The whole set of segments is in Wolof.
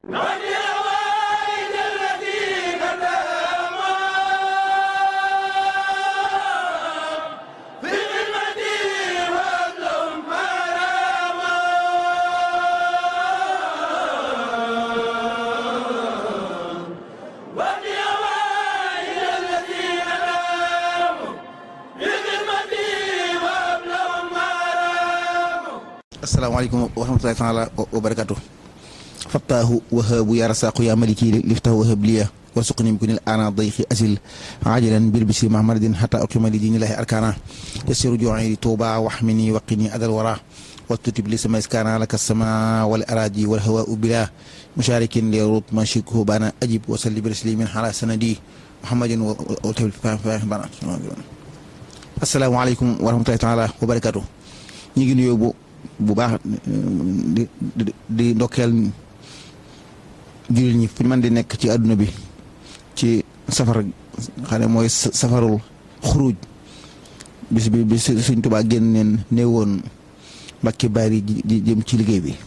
asalaamaaleykum wa rahmatulahi taala wa barakatu fattaahu wahaabu ya rasaqu ya maliki liftahu wahab liya warsuqni bi kunil ana dayxi asil ajalan bir bisi mahmadin hatta uqima li dinillahi arkana yasiru ju'i li tuuba wahmini waqini adal wara watutib li sama iskana laka sama wal araji wal hawa'u bila musharikin li rut ma shikhu bana ajib wa salli bi taslimin ala sanadi muhammadin wa tabil bana asalaamaaleykum wa rahmatulahi taala wa barakatu ñi ngi nuyoo bu bu baax di di di ndokkeel jullit ñi fu ñu mën di nekk ci àdduna bi ci safar xam ne mooy safarul xuruj bis bi bi suñ tubaa génneen néewoon mbakki bari ji jëm ci liggéey bi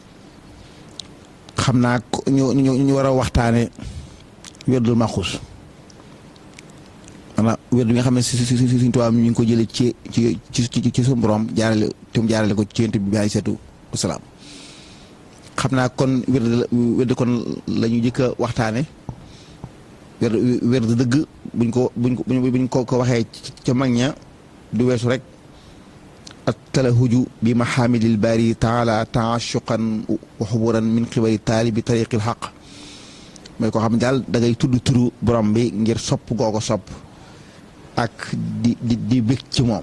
xam naa ñu ñu ñu war a waxtaane werdul maxus maanaam wér bi nga xam ne si si si suñ tubaab ñu ngi ko jëlee ci ci ci ci suñu borom jaarale te mu jaarale ko ci yonent bi alayhi salaatu wasalaam xam naa kon wér wér kon la ñu jëkk a waxtaane wér wér dëgg buñ ko buñ ko buñ ko ko waxee ca mag ña du weesu rek at talahuju bi mahamidil bari taala taashuqan wa xuburan min xibari taalibi tariqil xaq mooy koo xam ne daal da ngay tudd turu borom bi ngir sopp goo ko sopp ak di di di bëgg ci moom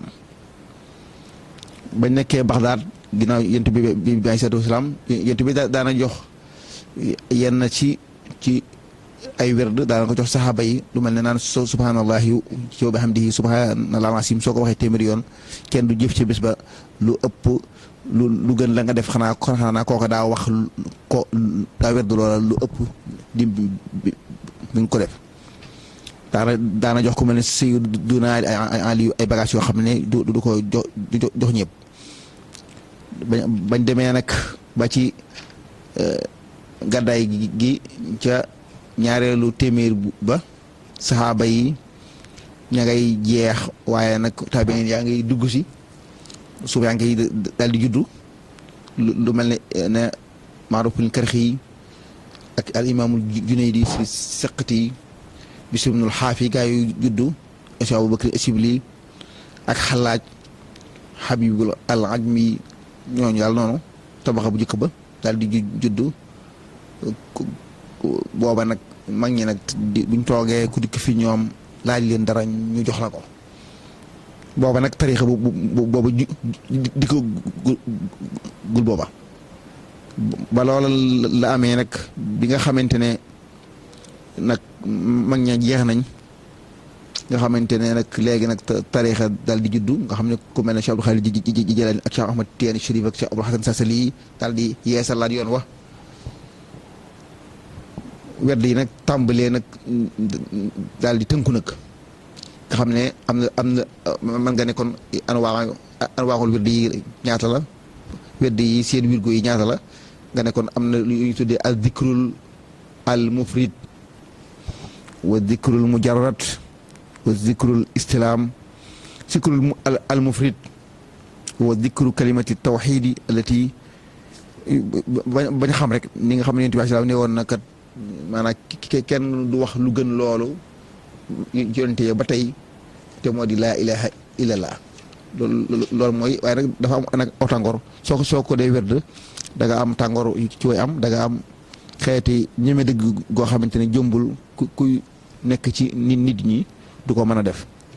bañ nekkee Baxdaad ginnaaw yent bi bi bi alayhi salaatu wasalaam yent bi daana jox yenn ci ci ay werd daana ko jox saxaaba yi lu mel ne naan so subhaanallahi ci wa bihamdihi subhaanallahil asiim soo ko waxee téeméeri yoon kenn du jëf ci bés ba lu ëpp lu lu gën la nga def xanaa xanaa kooka daa wax ko daa werd loola lu ëpp di bi nga ko def daana daana jox ko mel ne Sayyiduna Ali ay bagages yoo xam ne du du ko jox jox ñëpp bañ demee nag ba ci gàddaay gi ca ñaareelu téeméer ba saxaaba yi ña ngay jeex waaye nag tabiin yaa ngay dugg si suuf yaa ngi daal di juddu lu mel ne ne Maaruful Karxi ak al imaamul Junaydi si seqati Bishr ibnul Xaafi gaa yu juddu Cheikh Abubakar Asibli ak xalaaj Habibul al Ajmi ñooñu daal noonu tabaxa bu njëkk ba daal di juddu booba nag mag ñi nag buñ toogee ku dikk fi ñoom laaj leen dara ñu jox la ko booba nag tariixa bu booba di ko gul booba ba loola la amee nag bi nga xamante ne nag mag ña jeex nañ nga xamante ne nag léegi nag tariixa daal di juddu nga xam ne ku mel ne Cheikh Abdou Khalid ji Jilaani ak Cheikh Ahmad Tijaani Chérif ak Cheikh Abdul Hasan Sasali daal di yeesalaat yoon wa werd yi nag tàmbalee nag daal di tënku nag nga xam ne am na am na mën nga ne kon anwaa anwaaxul werd yi ñaata la werd yi seen wirgo yi ñaata la nga ne kon am na lu ñu tuddee al dikrul al mufrid wa dikrul mujarrad wa dikrul istilaam dikrul al mufrid wa dikru kalimati tawxidi allati bañ xam rek ni nga xam ne yonent bi salaam ne woon na kat maanaam kenn du wax lu gën loolu yonente ba tey te moo di laa ilaha illallah loolu loolu mooy waaye nag dafa am nag aw tàngoor soo ko soo ko dee werd da nga am tàngoor ci way am da nga am xeeti ñeme dëgg goo xamante ne jëmbul ku kuy nekk ci nit nit ñi du ko mën a def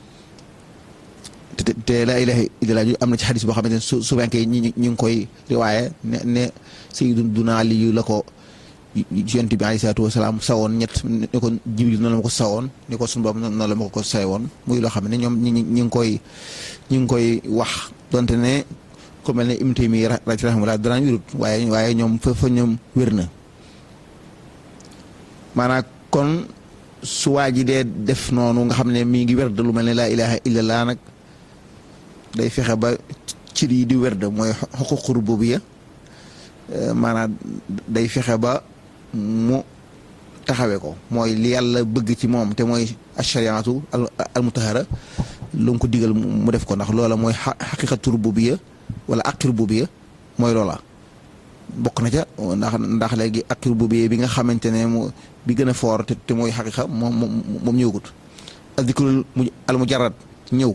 te te laa ilaha illallah am na ci xadis boo xamante ne su souvent ñi ñu ngi koy riwaaye ne ne Sayyiduna Ali la ko yonent bi alayhi salaatu wasalaam sawoon ñett ni ko Jibril noonu la ma ko sawoon ni ko sunu Boroom noonu la ma ko sawoon muy loo xam ne ñoom ñi ñi ngi koy ñi ngi koy wax donte ne ku mel ne Ibnu Taymiyya rahimahullah dara wérut waaye waaye ñoom fa fa ñoom wér na maanaam kon su waa ji dee def noonu nga xam ne mi ngi werd lu mel ne laa ilaha illallah nag day fexe ba cir yi di werd mooy xuququ rububiyya maanaam day fexe ba mu taxawee ko mooy li yàlla bëgg ci moom te mooy ashariatu al mutahara lu mu ko digal mu def ko ndax loola mooy xaqiqatu rububiyya wala aqi rububiyya mooy loola bokk na ca ndax ndax léegi aqi rububiyya bi nga xamante ne mu bi gën a foor te te mooy xaqiqa moom moom ñëwagut azikrul al mujarrad ñëw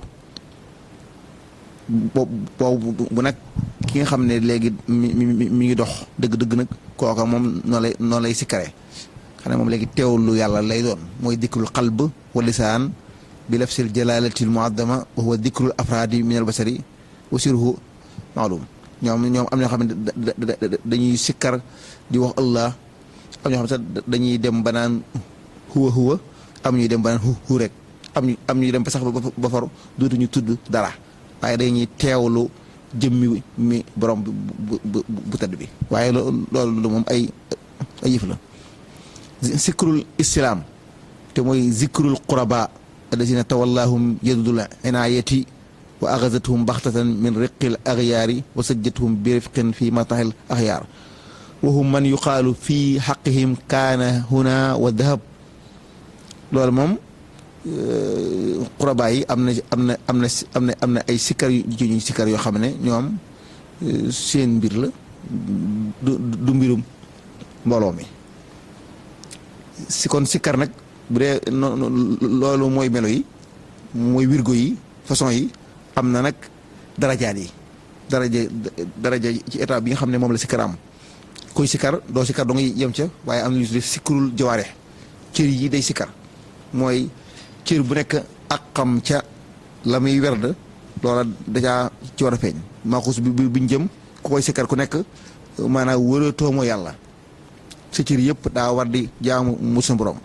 boobu bu nag ki nga xam ne léegi mi mi mi ngi dox dëgg-dëgg nag kooka moom noo lay noo lay sikkare xanaa moom léegi teewlu yàlla lay doon mooy dikrul qalb wa lisaan bi lafsil jalalatil muaddama wa huwa dikrul afraadi min al basari wa sirhu maalum ñoom ñoom am na ñoo xam ne dañuy sikkar di wax allah am ñoo xam ne sax dañuy dem ba naan huwa huwa am ñuy dem ba naan hu hu rek am ñu am ñuy dem ba sax ba far dootuñu tudd dara waaye dañuy teewlu jëmmi mi borom bu bu bu tëdd bi waaye loolu moom ay ay yëf la zikrul islaam te mooy zikrul quraba alladina tawallahum yadudul inayati wa axazathum baxtatan min riqil axyaari wa sajjathum bi rifqin fi matahil axyaar wa hum man yuqaalu fi xaqihim kaana huna wa dahab loolu moom quraba yi am na am na am na am na am na ay sikkar yu ñu sikkar yoo xam ne ñoom seen mbir la du du mbirum mbooloo mi si kon sikkar nag bu dee loolu mooy melo yi mooy wirgo yi façon yi am na nag darajaat yi daraja daraja ci état bi nga xam ne moom la sikkar am koy sikkar doo sikkar doo ngay yem ca waaye am na ñu tuddee sikkarul jawaare cër yi day sikkar mooy cër bu nekk ak xam ca la muy werd loola dajaa ci war a feeñ maaxus bi biñ jëm ku koy sikkar ku nekk maanaam wëratoo moo yàlla sa cër yëpp daa war di jaamu mu sa borom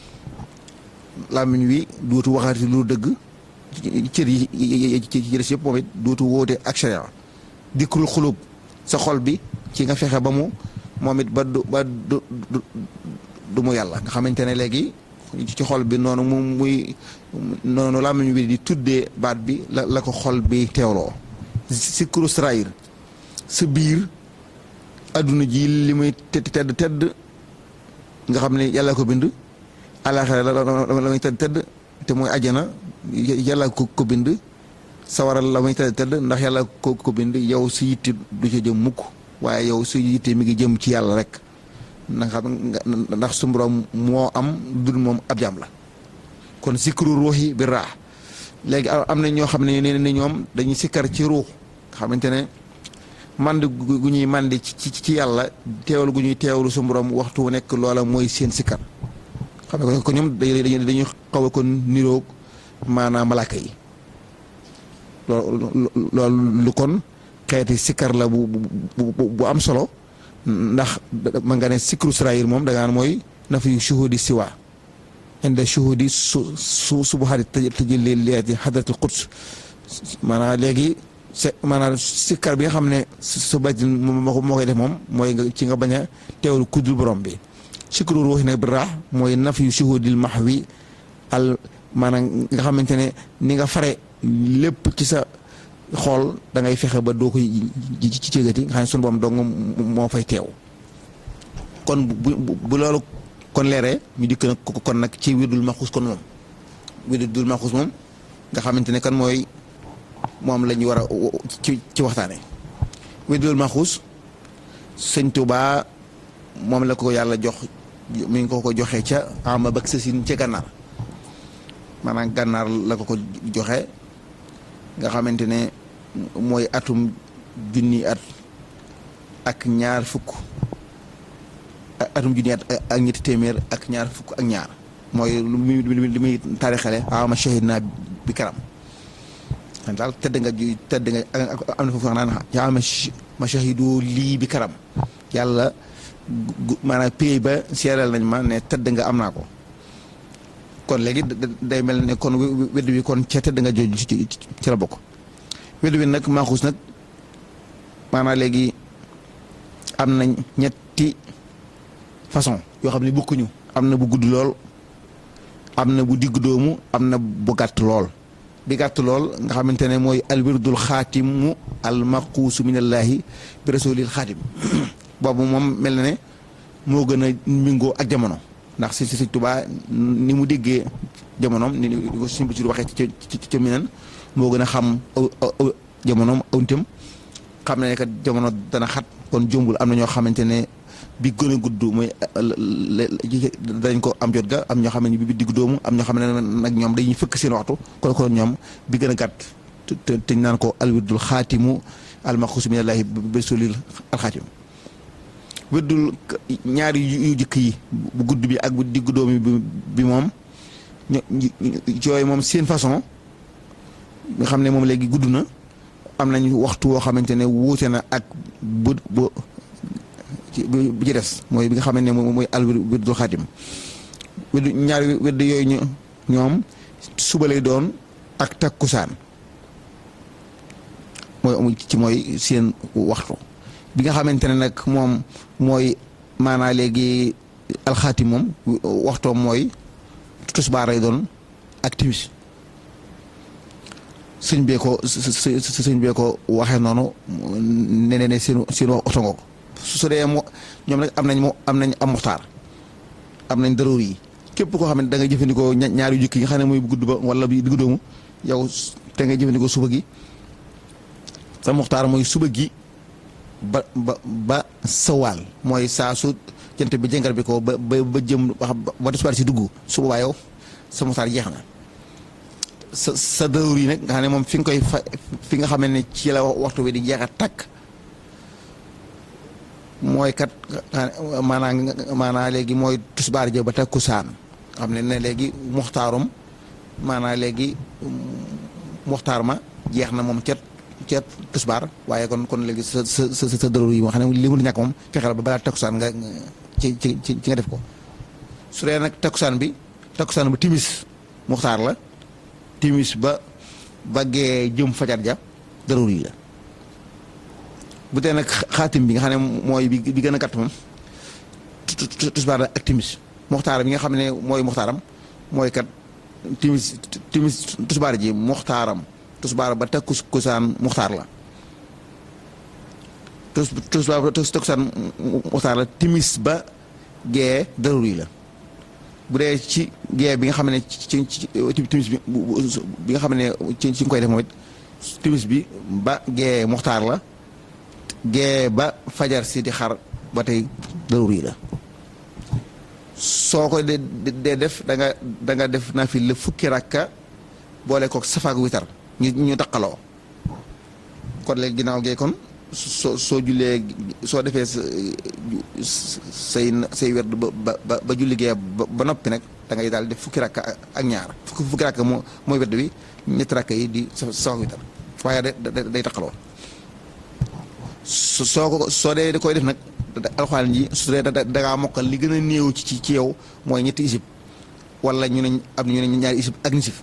làmmiñ wi dootu waxati lu dëgg cër yi ci des yëpp moom it dootu wóote ak sharia dikrul xulub sa xol bi ci nga fexe ba mu moom it ba du ba du du mu yàlla nga xamante ne léegi ci xol bi noonu mu muy noonu làmmiñ wi di tuddee baat bi la la ko xol bi teewloo sikru srair sa biir adduna ji li muy tedd tedd nga xam ne yàlla ko bind àllaaxira la muy tedd tedd te mooy ajjana yàlla ko ko bind sawaral la muy tedd tedd ndax yàlla ko ko bind yow si yitte du ca jëm mukk waaye yow si yitte mi ngi jëm ci yàlla rek na nga xam ndax su borom moo am dul moom ab jaam la kon sikru ruuxi bi raax léegi am na ñoo xam ne ne ñoom dañuy sikkar ci ruux xamante ne mand gu ñuy mandi ci ci yàlla teewlu gu ñuy teewlu su borom waxtu wu nekk loola mooy seen sikkar xam ne ko ñoom dañuy dañuy xaw a kon niroog maanaam malaaka yi loolu loolu lu kon xeeti sikkar la bu bu bu am solo ndax ma nga ne sikru srair moom da ngaan mooy na fi shuhudi siwa inda shuhudi su su subuhaati tajalli liyaati hadratul quds maanaam léegi se maanaam sikkar bi nga xam ne su bàjj moo koy def moom mooy nga ci nga bañ a teewlu kuddul borom bi sikru ruuxi nag bi raax mooy naf yu shuhudil mahwi al maanaam nga xamante ne ni nga fare lépp ci sa xool da ngay fexe ba doo koy ci ci cëgati nga xam ne sunu borom dong moo fay teew kon bu bu loolu kon leeree ñu dikk nag kon nag ci wirdul maxuus kon moom wirdul maxuus moom nga xamante ne kan mooy moom la ñu war a ci ci waxtaane wirdul maxuus sëñ Tuubaa moom la ko yàlla jox mi ngi ko ko joxee ca ama bak sësin ca gànnaar maanaam gànnaar la ko ko joxe nga xamante ne mooy atum junni at ak ñaar fukk atum junni at ak ñetti téeméer ak ñaar fukk ak ñaar mooy lu muy lu muy taarixale ama shahid naa bi karam xam daal tëdd nga tëdd nga am na foofu wax naan yaa ma shahidu lii bi karam yàlla maanaam pays ba seeral nañ ma ne tëdd nga am naa ko kon léegi day mel ne kon wedd wi kon ca tëdd nga jooju ci la bokk wedd wi nag maaxuus nag maanaam léegi am na ñetti façon yoo xam ne bokkuñu am na bu gudd lool am na bu digg doomu am na bu gàtt lool bi gàtt lool nga xamante ne mooy alwirdul xaatimu al maquusu minallaahi bi rasulil xaatim boobu moom mel na ne moo gën a mingoo ak jamono ndax si si Sëñ Tuubaa ni mu déggee jamonoom ni ko suñu bi waxee ci ci ci minan moo gën a xam jamonoom awnitam xam ne kat jamono dana xat kon jombul am na ñoo xamante ne bi gën a gudd mooy dañ ko am jot ga am ñoo xam ne bi diggu doomu am ñoo xam ne nag ñoom dañuy fëkk seen waxtu kon kon ñoom bi gën a gàtt te te ñu naan ko alwirdul xaatimu almaxuus minallaahi bi sulil alxaatim wirdul ñaari yu jëkk yi bu gudd bi ak bu diggu doomu bi moom yooyu moom seen façon nga xam ne moom léegi gudd na am nañ waxtu woo xamante ne wuute na ak bu bu bi ci des mooy bi nga xam ne mooy al wirdul xaatim wirdu ñaari wirdu yooyu ñoom suba lay doon ak takkusaan mooy ci mooy seen waxtu bi nga xamante ne nag moom mooy maanaa léegi alxaatim moom waxtoom mooy tusbaar lay doon ak timis sëñ bee ko sëñ bee ko waxee noonu ne ne seen seen wax oto nga ko su dee mo ñoom nag am nañ mo am nañ am muxtaar am nañ daroor yi képp koo xam ne da nga jëfandikoo ñaar yu jëkk yi nga xam ne mooy bu gudd ba wala bi diggu doomu yow te ngay jëfandikoo suba gi sa muxtaar mooy suba gi ba ba ba sawaal mooy saa su jant bi jëngal bi ko ba ba ba jëm wax ba tisbaar si dugg su boobaa yow sa muxtaar jeex na sa sa daroor yi nag nga xam ne moom fi nga koy fa fi nga xam ne ci la waxtu bi di jeex a takk mooy kat maanaa maanaa léegi mooy tusbaar ja ba takkusaan xam ne ne léegi muxtaarum maanaa léegi muxtaar ma jeex na moom cet cet tusbaar waaye kon kon léegi sa sa sa sa dërër yi moo xam ne li mu ñàkk moom fexeel ba balaa takkusaan nga ci ci ci nga def ko su dee nag takkusaan bi takkusaan ba timis muxtaar la timis ba baggee jëm fajar ja dërër yi la bu dee nag xaatim bi nga xam ne mooy bi bi gën a gàtt moom tusbaar ak timis muxtaar bi nga xam ne mooy muxtaaram mooy kat timis timis tusbaar ji muxtaaram tusbaar ba takkusaan muxtaar la tus tusbaar ba takkusaan muxtaar la timis ba gee daruri la bu dee ci gee bi nga xam ne ci ci timis bi bi nga xam ne ci ci nga koy def moom it timis bi ba gee muxtaar la gee ba fajar si di xar ba tey daruri la soo ko dee dee def da nga da nga def naa fi la fukki rakka boole kook safaak witar ñu ñu taqaloo kon léegi ginnaaw gee kon soo soo jullee soo defee say say werd ba ba ba julli gee ba noppi nag da ngay daal def fukki rakka ak ñaar fukki fukki rakka moo mooy werd bi ñetti rakka yi di safaak witar waaye da day taqaloo soo ko soo dee da koy def nag alxuraan ji su dee da dangaa mokkal li gën a néew ci ci yow mooy ñetti isib wala ñu ne am ñu ne ñaari isib ak nisif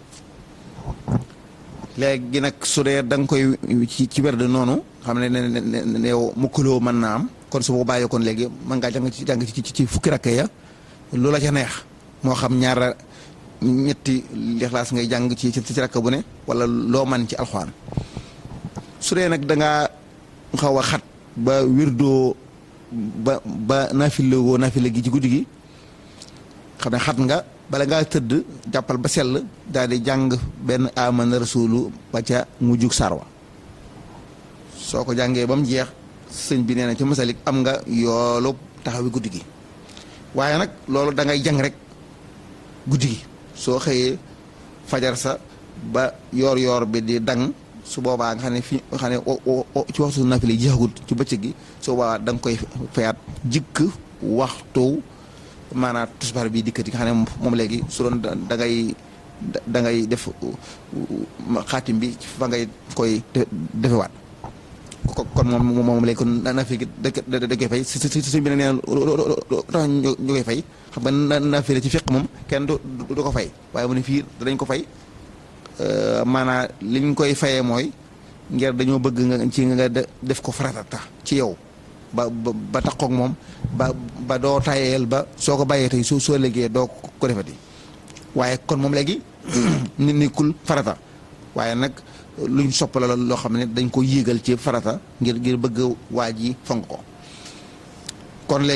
léegi nag su dee da nga koy ci ci werd noonu xam ne ne ne yow mukkaloo mën naa am kon su boobaa yow kon léegi mën ngaa jàng ci jàng ci ci fukki rakk ya loola ca neex moo xam ñaara ñetti lixlaas ngay jàng ci ci rakk bu ne wala loo man ci alxuraan su dee nag da ngaa xaw a xat ba wirdoo ba ba naafile woo naafile gi ci guddi gi xam ne xat nga bala ngaa tëdd jàppal ba sell daal di jàng benn amana rasulu ba ca mujjug sarwa soo ko jàngee ba mu jeex sëñ bi nee na ci masalik am nga yoolu taxawi guddi gi waaye nag loolu da ngay jàng rek guddi gi soo xëyee fajar sa ba yoor yoor bi di dang su boobaa nga xam ne fi nga xam ne ci waxtu naafile yi jeexagut ci bëccëg gi su boobaa da nga koy fayaat jikk waxtu maanaam tusbaar bi dikkati nga xam ne moom léegi su doon da ngay da ngay def xaatim bi fa ngay koy defewaat kon moom moom léegi kon naafile gi da da koy fay si si si bi nag nee na tax ñu koy fay xam nga naafile ci fiq moom kenn du du ko fay waaye mu ne fii danañ ko fay maanaam liñ koy fayee mooy ngir dañoo bëgg nga ci nga def ko farata tax ci yow ba ba taxoog moom ba ba doo tayeel ba soo ko bàyyee tey soo soo léegee doo ko defati waaye kon moom léegi nit nekkul farata waaye nag luñ sopp la loo xam ne dañ ko yéegal ci farata ngir ngir bëgg waa ji fonk ko kon léegi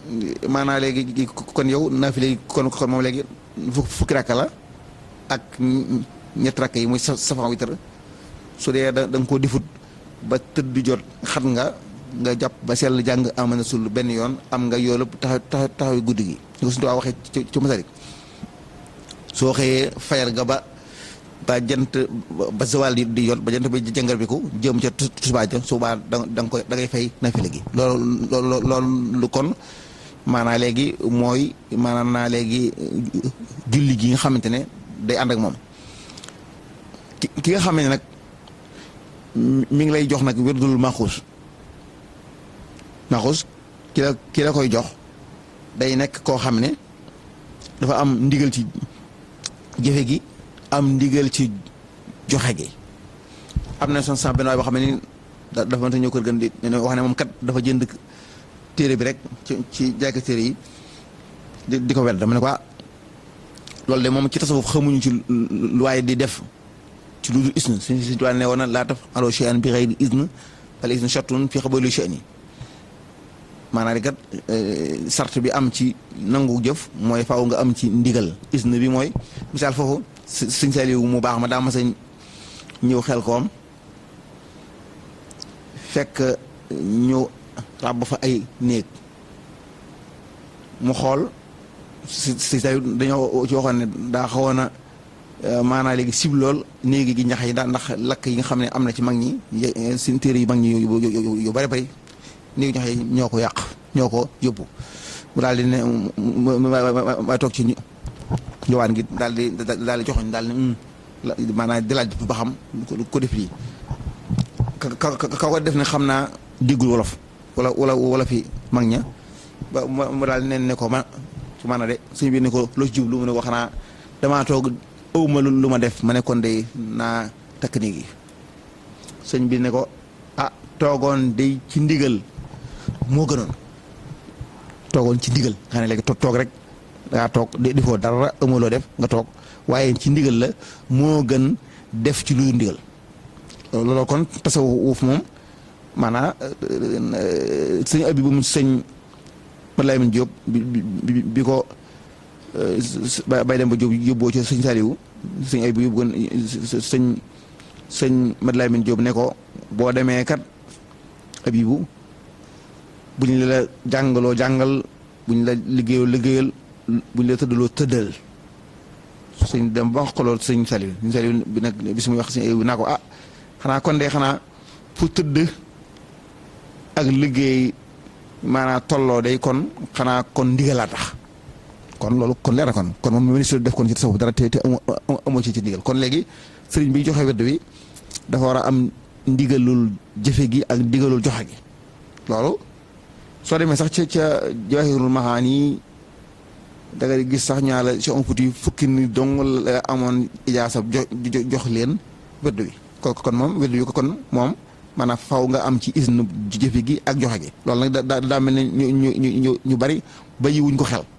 maanaa léegi kon yow naafile yi kon kon moom léegi fukki rakka la ak ñetti rakka yi muy safan witar su dee da nga koo difut ba tëdd jot xat nga nga jàpp ba sell jàng amana sul benn yoon am nga yoolu taxaw taxaw taxaw guddi gi ñu ko suñu tuwaa waxee ci ci masarik soo xëyee fayal nga ba ba jant ba zawal di di yoon ba jant bi jàngar bi ko jëm ca tusubaa ja subaa da da nga koy da ngay fay nafile gi loolu loolu loolu kon maanaa léegi mooy maanaam naa léegi julli gi nga xamante ne day ànd ak moom ki ki nga xam ne nag mi ngi lay jox nag wérdul maxuus maxuus ki la ki la koy jox day nekk koo xam ne dafa am ndigal ci jëfe gi am ndigal ci joxe gi am na son san benn waay boo xam ne ni dafa mënta ñëw kër gën di wax ne moom kat dafa jënd téere bi rek ci ci jaayka téere yi di di ko wedd dama ne ko ah loolu de moom ci tasawuf xamuñu ci lu waaye di def ci lu dul isn suñ si ne woon na laa taf alo shay'an bi ghayri isn al isn shartun fi qabuli shay'in maanaam di kat sart bi am ci nangu jëf mooy faaw nga am ci ndigal isn bi mooy misaal foofu sëñ Saliou mu baax ma daa ma sa ñëw xel koom fekk ñu ràbb fa ay néeg mu xool si si Saliou dañoo ci waxoon ne daa xawoon a maanaa léegi sib lool néegi gi ñax yi daal ndax lakk yi nga xam ne am na ci mag ñi seen téere yu mag ñi yu bari bari néegi ñax yi ñoo ko yàq ñoo ko yóbbu mu daal di ne ma toog ci njowaan gi daal di daal di joxoñ daal ne maanaam di laaj ba xam ko def lii ka ka ko def ne xam naa déggul wolof wala wala wala fi mag ña ba mu daal nen ne ko ma su maanaam de suñu biir ne ko loo ci jublu mu ne ko xanaa damaa toog ëwma lu ma def ma ne kon de naa takk néeg yi sëñ bi ne ko ah toogoon day ci ndigal moo gënoon toogoon ci ndigal xam ne léegi toog rek dangaa toog di foo dara ëmmaloo def nga toog waaye ci ndigal la moo gën def ci lu ndigal loolu kon tasawuf moom maanaam sëñ abi bu mu sëñ Malaay min Jóob bi bi bi ko bay dem ba Jóob yóbboo ci sëñ Saliou sëñ abi bu yóbbu woon sëñ sëñ Malaay min Jóob ne ko boo demee kat abibu bu ñu la jàngaloo jàngal bu ñu la liggéeyoo liggéeyal bu ñu la tëddaloo tëddal sëñ dem ba wax ko loolu sëñ Saliou sëñ Saliou bi nag bis muy wax sëñ Ayib naa ko ah xanaa kon de xanaa fu tëdd ak liggéey maanaam tolloo day kon xanaa kon ndigalaa tax kon loolu kon leer na kon kon moom ministre def kon ci tasawuf dara te te amoo ci ci ndigal kon léegi sëriñ bi joxe wedd wi dafa war a am ndigalul jëfe gi ak ndigalul joxe gi loolu soo demee sax ca ca Jawaahirul Mahaani da nga gis sax ñaa la si on puti fukki ni dong la amoon ijaasa jox leen wedd wi kon kon moom wedd wi ko kon moom maanaam faw nga am ci isnu jëfe gi ak joxe gi loolu nag da daa mel ne ñu ñu ñu ñu bari ba yiwuñ ko xel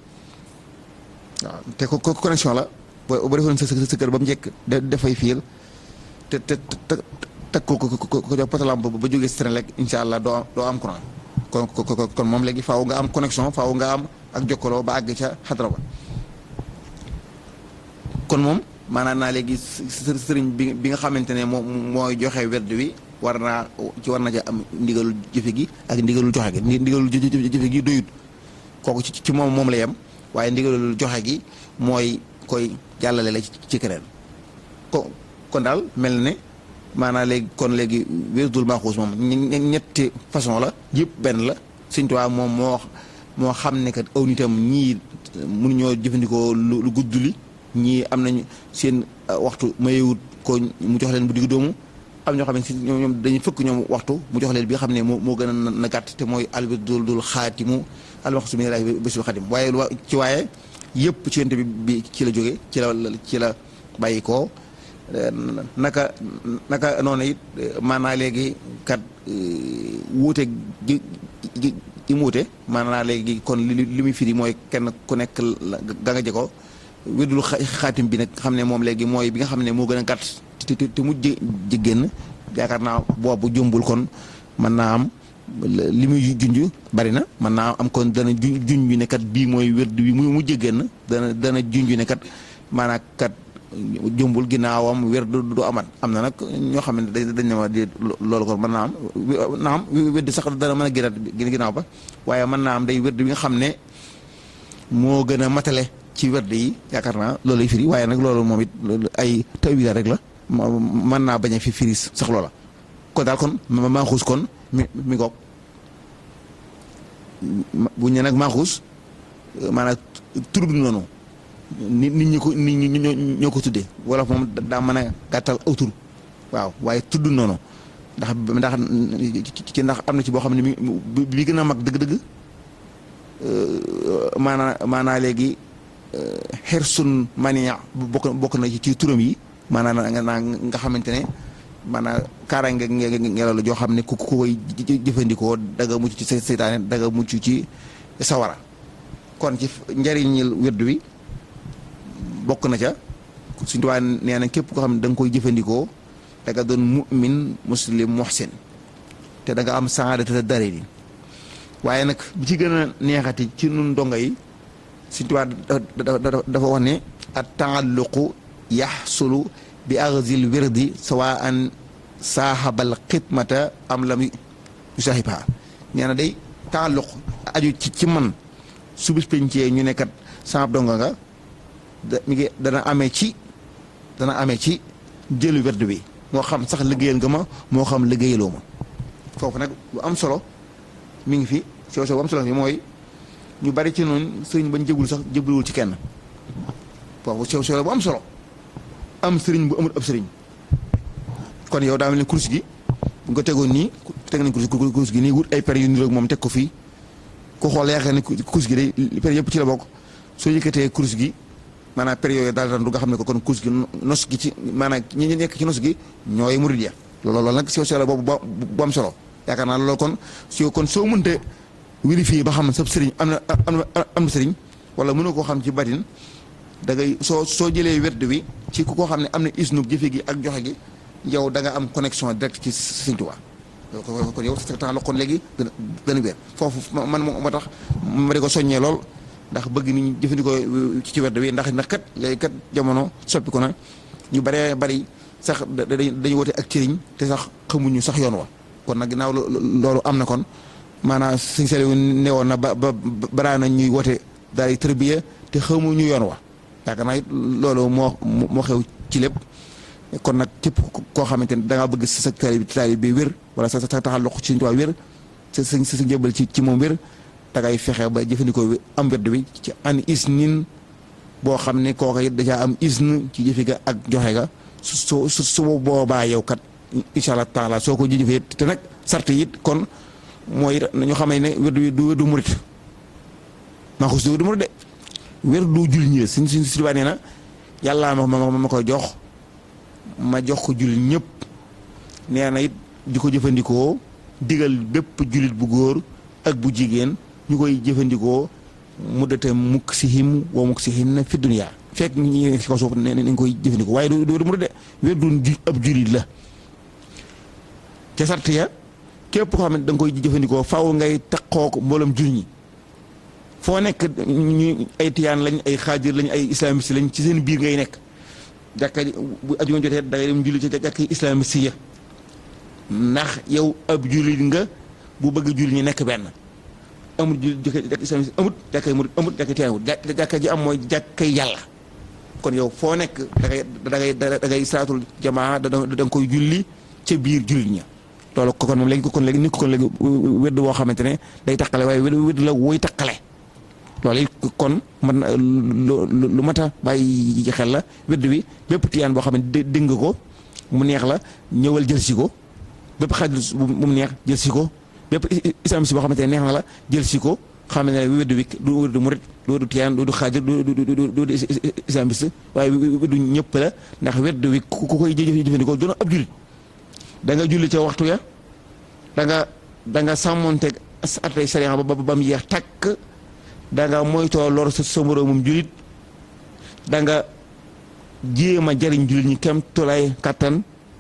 waaw te ko ko connexion la boo boo defoon sa sa kër ba mu njëkk dafay fiil te te te teg ko ko ko ko jox potalam ba jógee Senelec incha allah doo doo am courant kon kon moom léegi faaw nga am connexion faaw nga am ak jokkaloo ba àgg ca xadra ba kon moom maanaam naa léegi sëriñ bi bi nga xamante ne moom mooy joxe werd wi war naa ci war na ca am ndigalul jëfe gi ak ndigalul joxe gi ndigalul jëfe gi doyut kooku ci ci moom moom la yem waaye ndigalul joxe gi mooy koy jàllale la ci keneen ko kon daal mel ne maanaam léegi kon léegi wérdul maaxuus moom ñetti façon la yëpp benn la Sëñ Tuubaa moom moo moo xam ne kat aw nitam ñii mënuñoo jëfandikoo lu gudd li ñii am nañ seen waxtu mayewut ko mu jox leen bu digg doomu am ñoo xam ne si ñoom dañuy fëkk ñoom waxtu mu jox leen bi nga xam ne moo moo gën a na gàtt te mooy albirdul dul xaatimu almaxsu min ilaahi bésul xadim waaye ci waaye yëpp ci yonte bi bi ci la jóge ci la ci la bàyyi koo naka naka noonu it maanaa léegi kat wuute gi gi gi muute maanaa léegi kon li li muy firi mooy kenn ku nekk ga nga jeko wérdul xaatim bi nag xam ne moom léegi mooy bi nga xam ne moo gën a gàtt te te mujj ji génn yaakaar naa boobu jumbul kon mën naa am li muy junj bari na mën naa am kon dana junj junj ne kat bii mooy wérd bi mu mujj génn dana dana junj ne kat maanaam kat jëmbul ginnaawam wérd du amat am na nag ñoo xam ne dañ ne ma di loolu kon mën naa am naa am wérd sax dana mën a génnaat ginnaaw ba waaye mën naa am day wérd bi nga xam ne moo gën a matale ci wérd yi yaakaar naa loolu lay firi waaye nag loolu moom it ay tawila rek la mën naa bañ a fi firi sax loola kon daal kon maa xuus kon mi mi ngoog bu ñu nag maaxuus maanaam tur bi noonu nit nit ñi ko nit ñi ñoo ñoo ko tuddee wala moom daa mën a gàttal aw tur waaw waaye tudd noonu ndax ndax ci ndax am na ci boo xam ne mi bi gën a mag dëgg-dëgg maanaa maanaa léegi xersun mania bokk bokk na ci turam yi maanaam nga xamante ne maanaam kaaraange ngelaw la joo xam ne ku ku koy jëfandikoo daga mucc ci seytaane daga mucc ci sawara kon ci njariñil wérdu wi bokk na ca suñu tubaab nee na képp koo xam ne da nga koy jëfandikoo da nga doon mu'min muslim muhsin te da nga am saadata dare ni waaye nag bi ci gën a neexati ci nun donga yi suñu tubaab dafa wax ne at taalluqu yaxsulu bi axzil wirdi sawaan saaxabal xidmata am lam yusaaxibha nee na day taalluq aju ci ci man su bis pencee ñu nekkat saab donga nga da mi ngi dana amee ci dana amee ci jëlu werd bi moo xam sax liggéeyal nga ma moo xam liggéeyaloo ma foofu nag lu am solo mi ngi fi sew sew bu am solo fi mooy ñu bari ci noonu sëriñ bañ jëgul sax jëbluwul ci kenn foofu sew sew la bu am solo am sëriñ bu amul ab sëriñ kon yow daa mel ni kurus gi bu nga tegoon nii teg nañ kurus kurus gi nii wut ay per yu niroog moom teg ko fii ku xool yaakaar ne kurus gi day per yëpp ci la bokk soo yëkkatee kurus gi maanaam per yooyu daal du nga xam ne ko kon kurus gi nos gi ci maanaam ñi nekk ci nos gi ñooy murid ya loolu loolu nag sew sew la boobu bu am solo yaakaar naa loolu kon si kon soo mënte vérifier ba xam sab sëriñ am na am na am na sëriñ wala mënoo koo xam ci batin da ngay soo soo jëlee werd wi ci ku koo xam ne am na isnu jëfe gi ak joxe gi yow da nga am connexion direct ci Sëriñ Tuubaa kon yow sa temps la kon léegi dana dana wér foofu man moo tax ma di ko soññee lool ndax bëgg nit ñi jëfandikoo ci werd wi ndax ndax kat léegi kat jamono soppi ko na ñu baree bari sax dañuy woote ak cëriñ te sax xamuñu sax yoon wa kon nag ginnaaw loolu am na kon maanaam sëñ Saliou newoon na ba ba baraa na ñuy woote daal di tërbiya te xamuñu yoon wa yaakaar naa it loolu moo moo xew ci lépp kon nag képp koo xamante ne da ngaa bëgg sa taalibe bi taalibe bi wér wala sa sa taxal loxo ci Sëriñ Tuubaa wér sa sa sa njëbal ci ci moom wér da ngay fexe ba jëfandikoo am werd bi ci an isnin boo xam ne kooka it dajaa am isn ci jëfe ga ak joxe ga su su su boobaa yow kat incha allah taala soo ko jëfee te nag sart it kon mooy ñu xamee ne werd wi du wérdu murit maa xus du wérdu murit de wérdu jul ñi suñ suñ si nee na yàllaa ma ma ma koy jox ma jox ko jullit ñëpp nee na it di ko jëfandikoo digal bépp jullit bu góor ak bu jigéen ñu koy jëfandikoo muddate mukk si him wa mukk si him na fi dunya fekk ñi nekk si kaw suuf ne nañ koy jëfandikoo waaye du du mu de wér du ab jullit la ca sart ya képp koo xam ne da nga koy jëfandikoo faaw ngay takkoo ko mboolem jullit ñi foo nekk ñu ay tiyaan lañ ay xaajir lañ ay islamiste lañ ci seen biir ngay nekk jàkka bu ajuma jotee da ngay dem julli ci jàkka islamiste ya ndax yow ab jullit nga bu bëgg julli ñi nekk benn amul julli jàkka islamiste amut jàkka murit amut jàkka tiyaan amut jàkka ji am mooy jàkka yàlla kon yow foo nekk da ngay da ngay da ngay saatul jamaa da nga koy julli ca biir jullit ña loolu ko kon moom léegi kon léegi nit ko kon léegi wedd boo xamante ne day taqale waaye wedd la woy taqale loolu it kon man lu mat a bàyyi xel la wedd wi bépp tiyaan boo xam ne dégg nga ko mu neex la ñëwal jël si ko bépp xaajul bu mu neex jël si ko bépp islamiste boo xamante ne neex na la jël si ko xam ne wedd wi du wedd murit du wedd tiyaan du xaajul du du du islamiste waaye weddu ñëpp la ndax wedd wi ku koy jëfandikoo doon ab jullit da nga julli ca waxtu ya da nga da nga sàmmonteeg atay sariya ba ba mu yeex takk da nga moytoo lor sa sa moroomum jullit da nga jéem a jariñ jullit ñi kem tolay kattan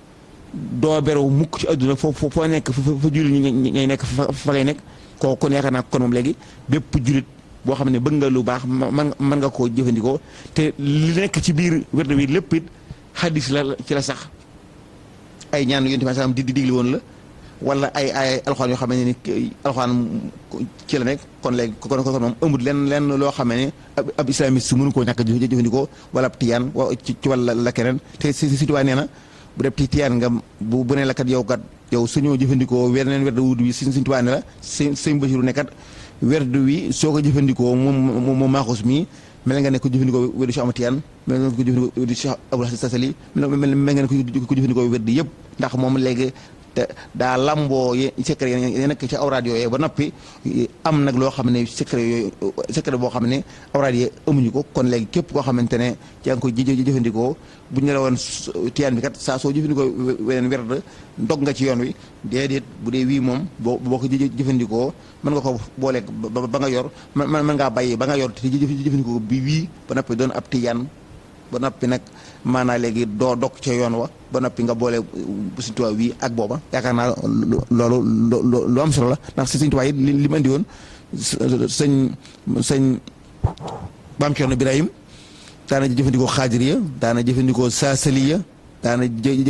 doo beru mukk ci adduna foo foo nekk fa fa jullit ñi ngay nekk fa fa ngay nekk koo kon yaakaar naa kon moom léegi bépp jullit boo xam ne bëgg nga lu baax man mën nga koo jëfandikoo te li nekk ci biir wérd wi lépp it xadis la ci la sax ay ñaan yonent bi salaam di di digli woon la wala ay ay alxuraan yoo xam ne ni alxuraan ci la nekk kon léegi kon kon moom ëmbut lenn lenn loo xam ne ab islamiste mënu koo ñàkk jëfandikoo wala ab tiyaan wa ci wàlla la keneen te si si tubaab nee na bu dee tiyaan nga bu bu ne la kat yow kat yow suñoo jëfandikoo weneen werd wud wi si si tubaab ne la sëñ sëñ Basiru ne kat werd wi soo ko jëfandikoo moom moom maaxus mii mel nga ne ko jëfandikoo weddu Cheikh Ahmad Tiyaan mel nga ne ko jëfandikoo weddu Cheikh Abdul Hasan Sasali mel nga ne ko jëfandikoo weddu yëpp ndax moom léegi te daa lamboo ye secret yi nekk ci awraad yooyu ba noppi am nag loo xam ne secret yooyu secret boo xam ne awraad yi amuñu ko kon léegi képp koo xamante ne yaa ngi koy jëfandikoo bu ñu la woon tiyaan bi kat saa soo jëfandikoo weneen werd ndog nga ci yoon wi déedéet bu dee wii moom boo boo ko jëfandikoo mën nga ko booleeg ba nga yor mën mën ngaa bàyyi ba nga yor te jëfandikoo bi wii ba noppi doon ab tiyaan ba noppi nag maanaam léegi doo dog ca yoon wa ba noppi nga boole Sëñ Tuubaa wi ak booba yaakaar naa loolu lu am solo la ndax si Sëñ Tuubaa yi li mu andi woon sëñ sëñ Maam Cerno Birahim daana jëfandikoo xaadiriya daana jëfandikoo saasaliya daana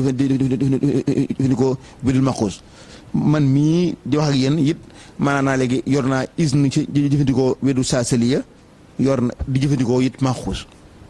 jëfandikoo bidul maxuus man mii di wax ak yéen it maanaam naa léegi yor naa isne ci jëfandikoo wedu saasaliya yor na di jëfandikoo it maxuus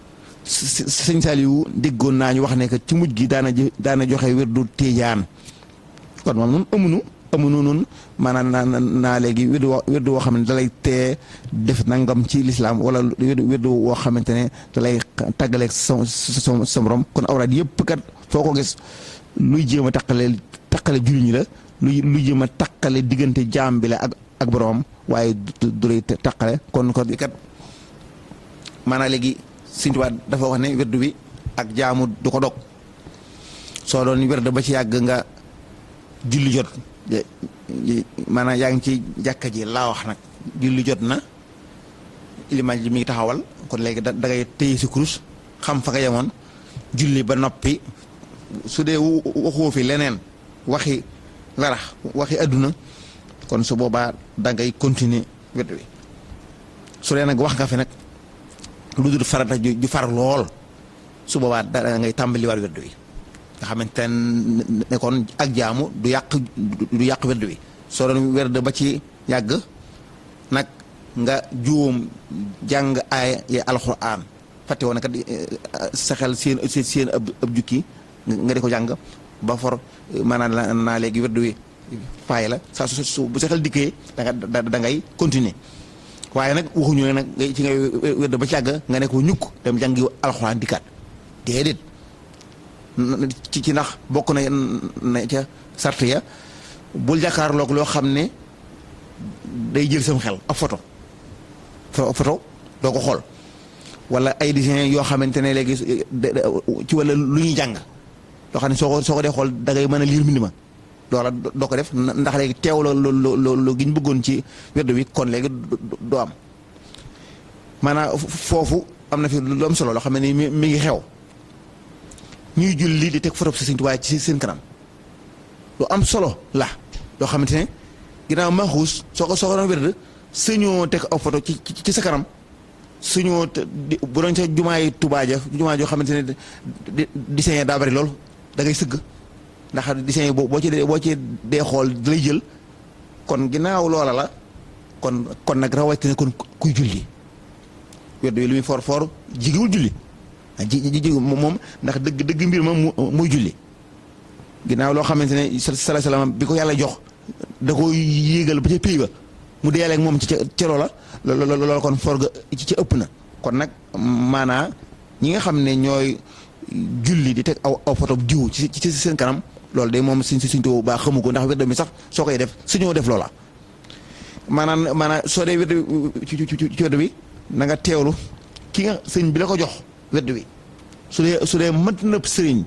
sëñ Saliou déggoon naa ñu wax ne que ci mujj gi daana daana joxe wérdu Tijaan kon moom noonu amunu amunu noonu maanaam naa naa léegi wérdu woo wérdu woo xam ne dalay tee def nangam ci lislaam wala wérdu woo xamante ne dalay tàggaleeg sa sa sa morom kon awraad yëpp kat foo ko gis luy jéem a taqale taqale jullit ñi la luy luy jéem a taqale diggante jaam bi la ak ak boromam waaye du lay taqale kon kon kat maanaam léegi. Sëñ Tuubaa dafa wax ne werdu bi ak jaamu du ko dog soo doon werd ba ci yàgg nga julli jot maanaam yaa ngi ci jàkka ji laa wax nag julli jot na ilimaan ji mi ngi taxawal kon léegi da ngay téye si kurus xam fa nga yemoon julli ba noppi su dee waxoo fi leneen waxi larax waxi adduna kon su boobaa da ngay continuer werd bi su dee nag wax nga fi nag lu dul farata ju far lool su boobaa da ngay tàmbaliwaat weddu wi nga xamante ne kon ak jaamu du yàq du yàq weddu wi soo doon werd ba ci yàgg nag nga juum jàng aaya yi alxuraan fàtte woon kat sa xel seen seen ab ab jukki nga di ko jàng ba for maanaam naa léegi weddu wi faay la saa su bu sa xel dikkee da nga da ngay continuer waaye nag waxuñu ne nag ci ngay wérd ba ci àgg nga ne ko ñukk dem jàngi alxuraan dikkaat déedéet ci ci ndax bokk na na ca sart ya bul jàkkaarloog loo xam ne day jël sam xel ab photo photo doo ko xool wala ay dessin yoo xamante ne léegi ci wala lu ñuy jàng loo xam ne soo ko soo ko dee xool da ngay mën a liir mbind ma loola doo ko def ndax léegi teew la lu gi ñu bëggoon ci wérdu wi kon léegi doo am maanaam foofu am na fi lu am solo loo xam ne mi ngi xew ñuy julli di teg photo si Sëñ Tuubaa ci seen kanam lu am solo la loo xamante ne ginnaaw maaxuus soo ko soo ko doon wérd suñoo teg aw photo ci ci sa kanam suñoo bu doon ca jumaay Tuubaa ja jumaa joo xamante ne dessin daa bari lool da ngay sëgg ndax dessin yi boo ci dee boo ci dee xool da lay jël kon ginnaaw loola la kon kon nag rawatina kon kuy julli weddu yi lu muy for for jigéwul julli ji ji ji moom ndax dëgg dëgg mbir ma muy julli ginnaaw loo xamante ne sala salaam bi ko yàlla jox da ko yéegal ba ca pays ba mu deelee ak moom ci ca loola loola kon for ga ci ca ëpp na kon nag maanaa ñi nga xam ne ñooy julli di teg aw aw photo jiw ci ci seen kanam loolu de moom suñ suñ bu baax xamu ko ndax wérd mi sax soo koy def suñoo def loola maanaam maanaam soo dee wérd ci ci wérd bi na nga teewlu ki nga sëñ bi la ko jox wérd bi su dee su dee mët nëpp sëriñ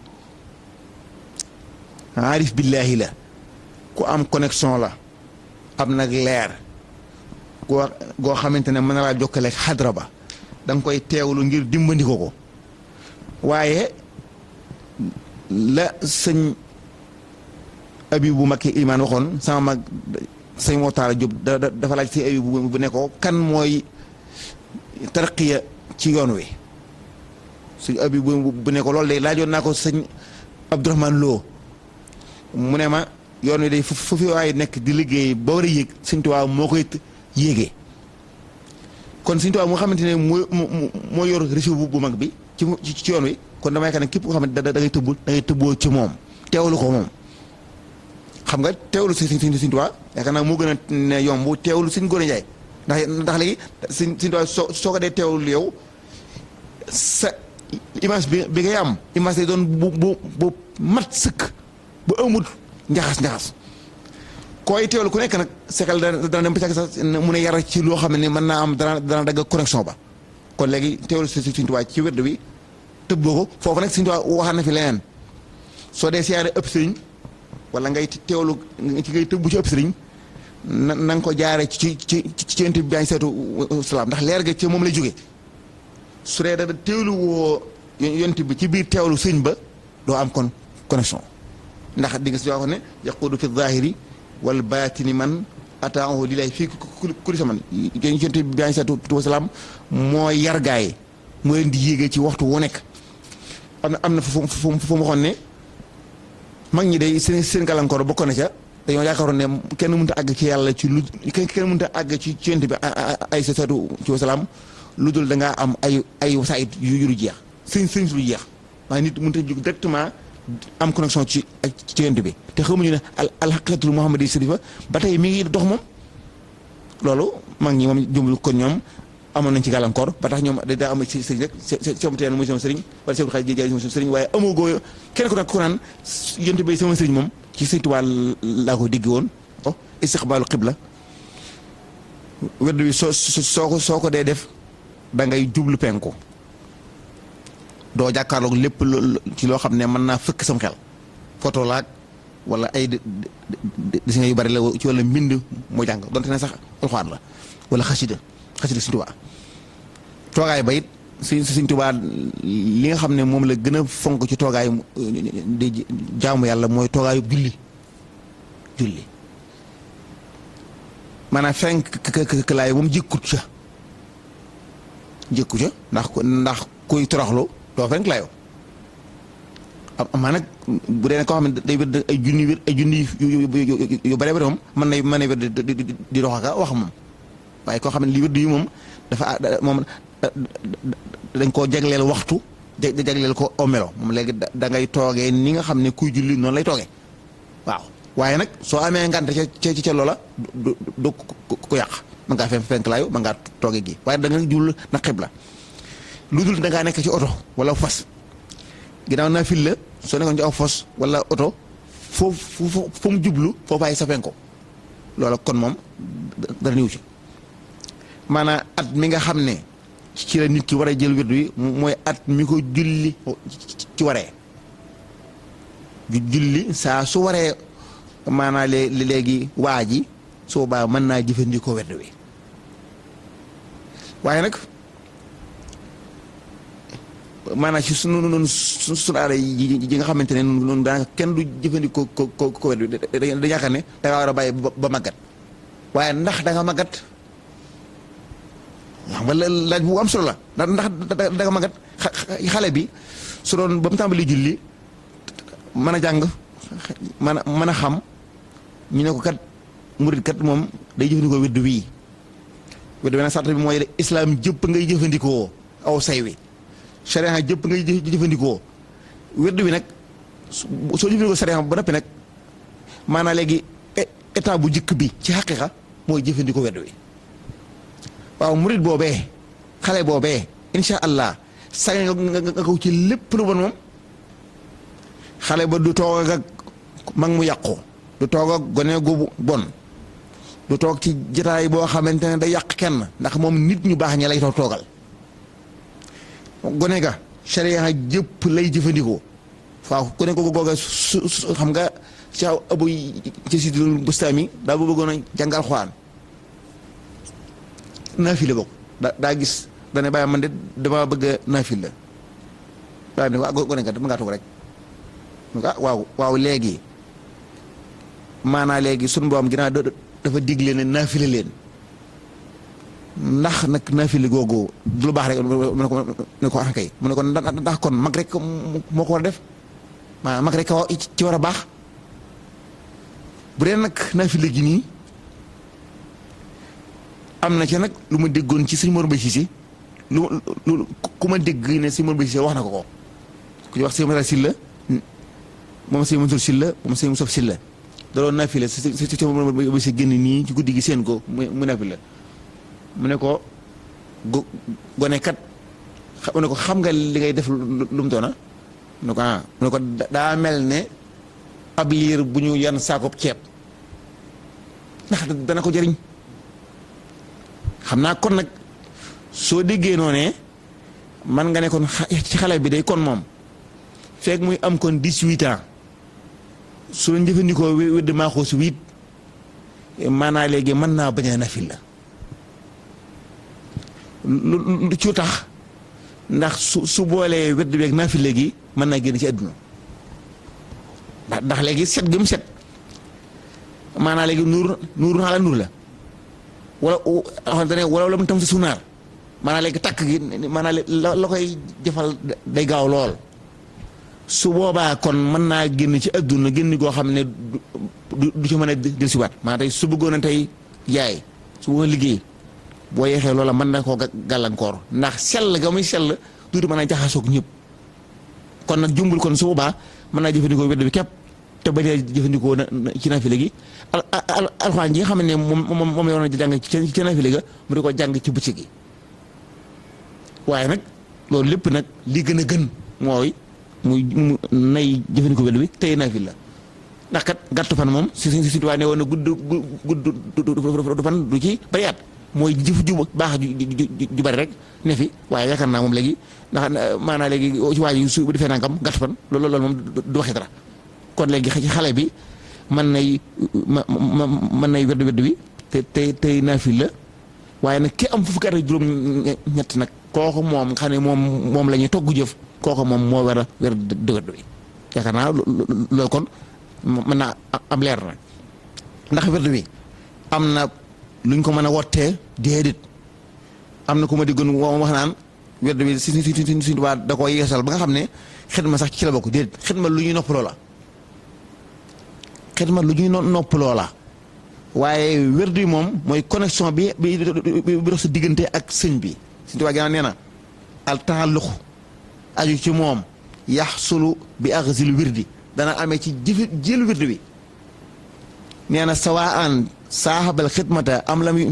aarif billaahi la ku am connexion la am nag leer goo goo xamante ne mën na laa jokkale ak xadra ba da nga koy teewlu ngir dimbandiko ko waaye la sëñ abi bu makki imaan waxoon sama mag sëñ moo taala Jóob da dafa laaj si abi bu bu ne ko kan mooy tarqiya ci yoon wi suñ abi bu bu ne ko loolu de laajoon naa ko sëñ Abdourahmane Lo mu ne ma yoon wi day fu fi waaye nekk di liggéey ba war a yéeg Sëñ Tuubaa moo koy yéegee kon Sëñ Tuubaa moo xamante ne moo moo yor réseau bu mag bi ci ci yoon wi kon damay yaakaar ne képp koo xam ne da ngay tëbb da ngay tëbboo ci moom teewlu ko moom xam nga teewlu si Sëñ Tuubaa yaakaar naa moo gën a ne yomb teewlu Sëñ Góor Njaay ndax ndax léegi Sëñ Sëñ Tuubaa soo soo ko dee teewlu yow sa image bi bi ngay am image lay doon bu bu bu mat sëkk bu amul njaxas njaxas koy teewlu ku nekk nag sekal dana dana dem ba sax mu ne yar ci loo xam ne mën naa am dana dana dagg connexion ba kon léegi teewlu si Sëñ Tuubaa ci wérd wi tëbboo ko foofu nag Sëñ Tuubaa waxaan na fi leneen soo dee siyaare ëpp sëriñ wala ngay teewlu ci ngay tëbbu ci ëpp sëriñ na na nga ko jaare ci ci ci yonent bi baañ seetu salaam ndax leer ga ci moom lay jóge su dee da teewlu woo yonent bi ci biir teewlu sëñ ba doo am kon connexion ndax di nga si wax ne yaqudu fi zahiri wal baatini man ataahu lillahi fii kulli zaman yonent bi baañ seetu salaam moo yar gaay moo leen di yéegee ci waxtu wu nekk am na am na fu fu fu mu waxoon ne mag ñi day seen seen gàllankoor bokkoon na ca dañoo yaakaaroon ne kenn mënut a àgg ci yàlla ci lu kenn kenn mënut a àgg ci ci yonent bi ay sa seetu ci wasalaam lu dul da ngaa am ay ay wasaayit yu yu jeex sëñ sëñ su lu jeex waaye nit mënut a jóg directement am connexion ci ci yonent bi te xamuñu ne al alxaqiqatul muhammadi sarifa ba tey mi ngi dox moom loolu mag ñi moom jumlu kon ñoom amoon nañ ci gàllankoor ba tax ñoom daa am ci sëriñ rek sama teen mooy sama sëriñ wala sama xarit jaay sama sëriñ waaye amoo goo kenn ku nekk ku naan yonent bi sama sëriñ moom ci Sëriñ Tuubaa laa ko digg woon oh istiqbaalu xibla wedd wi soo soo ko soo ko dee def da ngay jublu penku doo jàkkaarloog lépp ci loo xam ne mën naa fëkk sam xel photo laag wala ay dessin yu bari la ci wala mbind moo jàng donte ne sax alxuraan la wala xasida xasida Sëriñ Tuubaa toogaay ba it si Sëriñ Tuubaa li nga xam ne moom la gën a fonk ci toogaay di jaamu yàlla mooy toogaayu julli julli maanaam fenk këlaay moom jëkkut ca jëkku ca ndax ndax kuy toroxlu doo fenk laayoo amaa nag bu dee koo xam ne day wér ay junni wér ay junni yu bare bare moom mën na mën na wér di dox ak wax moom waaye koo xam ne li wér yi moom dafa moom dañ koo jagleel waxtu jagleel ko aw melo moom léegi da ngay toogee ni nga xam ne kuy julli noonu lay toogee waaw waaye nag soo amee ngante ca ca loola du du ko yàq mën ngaa fenk fenk laayu mën ngaa toogee gi waaye da nga jul na xibla lu dul da ngaa nekk ci oto wala fas ginnaaw naa fil la soo nekkoon ci aw fos wala oto foofu fu mu jublu foofaay sa penko loola kon moom dara niw ci maanaam at mi nga xam ne ci la nit ki war a jël wirdu wi mooy at mi ko julli ci waree julli saa su waree maanaam léegi waa ji su boobaa mën naa jëfandikoo wirdu wi waaye nag maanaam ci sunu noonu sunu aada yi nga xamante ne noonu daanaka kenn du jëfandikoo ko ko ko wirdu wi dañu yaakaar ne da ngaa war a bàyyi ba màggat waaye ndax da nga màggat xam nga laaj bu am solo la ndax ndax da nga magat xale bi su doon ba mu tàmbali julli mën a jàng mën a mën a xam ñu ne ko kat murid kat moom day jëfandikoo wedd wii wedd wi nag sart bi mooy islam jëpp ngay jëfandikoo aw say wi sharia jëpp ngay jëfandikoo wedd wi nag soo jëfandikoo sharia ba noppi nag maanaam léegi état bu jëkk bi ci xaqiqa mooy jëfandikoo wedd wi waaw murit boobee xale boobee incha allah sañ nga nga ko ci lépp lu bon moom xale ba du toog ak mag mu yàqu du toog ak gone gu bon du toog ci jotaay boo xamante ne day yàq kenn ndax moom nit ñu baax ña lay toog toogal gone ga sharia jëpp lay jëfandikoo waaw gone ko googa su xam nga ci abu ci sidul bustaami daa ba bëggoon a jàngal xwaan naafile bokk da daa gis dane bàyyi man de dama bëgg a naafile daa ne waa gone kat mën ngaa toog rek ah waaw waaw léegi maanaa léegi sunu borom ginnaaw dafa digle ne naafile leen ndax nag naafile googu du lu baax rek mu ne ko mu ne ko ah kay mu ne ko ndax kon mag rek moo ko war a def maanaam mag rek ci war a baax bu dee nag naafile gi nii am na ci nag lu ma déggoon ci suñu Mor Mbaye Cissé lu lu ku ma dégg ne suñu Mor Mbaye Cissé wax na ko ko ku ñu wax sëñ Mara Silla moom sëñ Mansour Silla moom sëñ Moussa Silla da doon naafile si si si Mor Mbaye Cissé génn nii ci guddi gi seen ko mu mu naafile mu ne ko go gone kat mu ne ko xam nga li ngay def lu mu doona mu ne ko ah mu ne ko daa mel ne ab liir bu ñu yan saakoob ceeb ndax dana ko jëriñ xam naa kon nag soo déggee noo ne man nga ne kon ci xale bi day kon moom fekk muy am kon dix-huit ans su la jëfandikoo wédd maaxoo si huit maanaa léegi mën naa bañ a nafil la lu lu ci tax ndax su su boolee wedd beeg nafil léegi mën naa génn ci àdduna ndax ndax léegi set gi mu set maanaa léegi nuur nuur naa la nuur la wala xamante ne wala la mu tam si sunaar maanaam léegi takk gi maanaam la la koy jëfal day gaaw lool su boobaa kon mën naa génn ci adduna génn goo xam ne du du ci mën a del si waat maanaam tey su bëggoon a tey jaay su bëggoon liggéey boo yeexee loola mën na koo gàllankoor ndax sell ga muy sell duutu mën a jaxasoog ñëpp kon nag jumbul kon su boobaa mën naa jëfandikoo wedd bi képp te bañ a jëfandikoo na ci naafile gi al al alxuraan ji nga xam ne moom moom moom la war a jàng ci ci naafile ga mu di ko jàng ci bëccëg gi waaye nag loolu lépp nag li gën a gën mooy muy mu nay jëfandikoo wedd bi tey naafile la ndax kat gàttu fan moom si si si tubaab ne woon na gudd gudd du fan du ci bari at mooy jëf ju baax ju ju bari rek ne fi waaye yaakaar naa moom léegi ndax maanaa léegi ci waa ji su defee nangam gàttu fan loolu loolu moom du waxee dara. kon léegi ci xale bi mën nay ma mën nay wedd wedd bi te tey tey naafil la waaye nag ki am fukki at ak juróom ñett nag kooku moom xam ne moom moom la ñuy togg jëf kooku moom moo war a wedd wedd bi yaakaar naa loolu kon mën naa am leer na ndax wedd bi am na luñ ko mën a wottee déedéet am na ku ma diggoon wax naan wedd bi si si si si waa da koo yeesal ba nga xam ne xidma sax ci la bokk déedéet xidma lu ñuy noppaloo la xidma lu ñuy noppaloo la waaye wérdu yi moom mooy connexion bi bi bi dox sa diggante ak sëñ bi sëñ Tuubaa gannaaw nee na al taalluq aju ci moom yaxsulu bi axsil wirdi dana amee ci jëfi jël wirdu bi nee na sawaan saaxabal xidmata am lam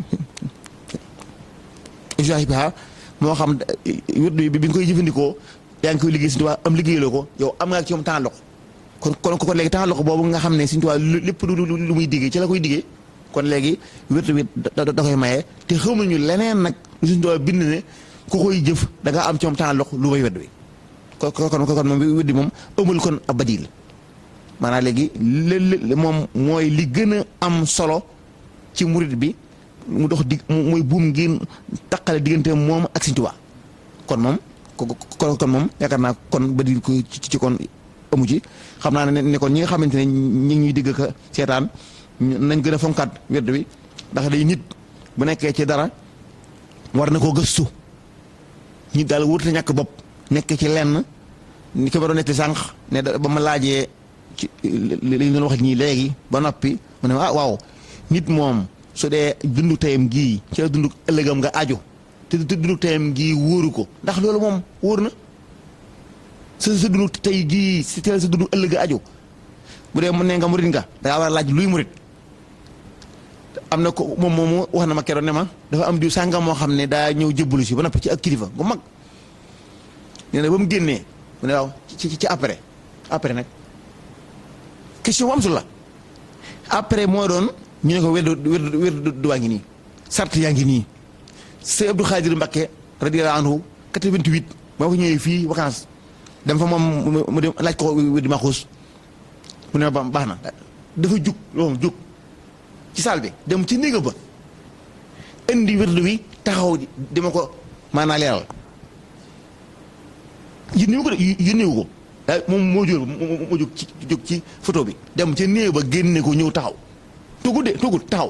jaahibaha moo xam wirdu bi bi nga koy jëfandikoo yaa ngi koy liggéey sëñ Tuubaa am liggéeyaloo ko yow am nga ci moom taalluq kon kon kon léegi temps loxo boobu nga xam ne Sëñ Tuubaa lépp lu lu muy diggee ci la koy diggee kon léegi wértu bi da koy maye te xamuñu leneen nag lu Sëñ Tuubaa bind ne ku koy jëf da nga am ci moom temps loxo lu may wedd bi kon kon kon moom weddi moom amul kon ab badil maanaam léegi lé moom mooy li gën a am solo ci murit bi mu dox dig mooy buum ngeen taqale diggante moom ak Sëñ Tuubaa kon moom kon kon moom yaakaar naa kon badil ko ci kon amu ci xam naa ne ne kon ñi nga xamante ne ñi ngi ñuy digg ka seetaan nañ gën a fonkaat wedd bi ndax day nit bu nekkee ci dara war na koo gëstu nit daal wut na ñàkk bopp nekk ci lenn ni ko ma doon netti sànq ne ba ma laajee ci li ñu doon wax ñii léegi ba noppi mu ne ah waaw nit moom su dee dundu tayam gii ci la dundu ëllëgam nga aju te dundu tayam gii wóoru ko ndax loolu moom wóor na sa sa dundu tey gii si teel sa dundu ëllëg aju bu dee mu ne nga murit nga da ngaa war a laaj luy murit am na ko moom moomu wax na ma keroon ne ma dafa am diw sàngam moo xam ne daa ñëw jébbalu si ba noppi ci ak kilifa gu mag nee na ba mu génnee mu ne waaw ci ci après après nag question bu am solo la après moo doon ñu ne ko wér wér wér du waa ngi nii sart yaa ngi nii sëñ Abdou Khadir Mbacké radiyallahu anhu 88 moo fa ñëwee fii vacances dem fa moom mu dem laaj ko di ma xuus mu ne ba baax na dafa jug loolu jug ci saal bi dem ci néega ba indi wérdu wi taxaw dima ko maanaa leeral yónniwu ko de yónniwu ko daa moom moo jël moo jóg ci jóg ci photo bi dem ca néew ba génne ko ñëw taxaw tugul de tugul taxaw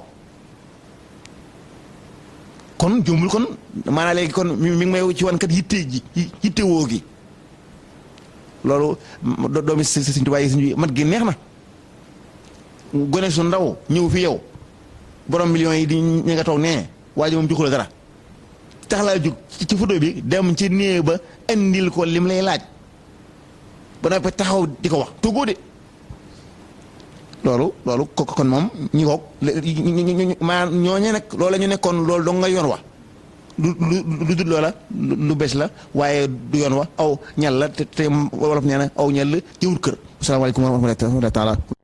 kon jombul kon maanaam léegi kon mi ngi may ci wan kat yitte ji yitte woo gi loolu doomi si si Tuubaa yi suñu mat gi neex na gone su ndaw ñëw fi yow borom millions yi di ñi nga toog nee waa ji moom joxu la dara tax laa jóg ci photo bi dem ci néew ba indil ko lim lay laaj ba noppi taxaw di ko wax tuggoo de loolu loolu ko kon moom ñi koog maa ñooñe nag loolu la ñu nekkoon loolu dong nga yoon wa lu lu lu dul loola lu bees la waaye du yoon wa aw ñal la te te wolof nee na aw ñal la jëwul kër asalaamaaleykum wa rahmatullahi taala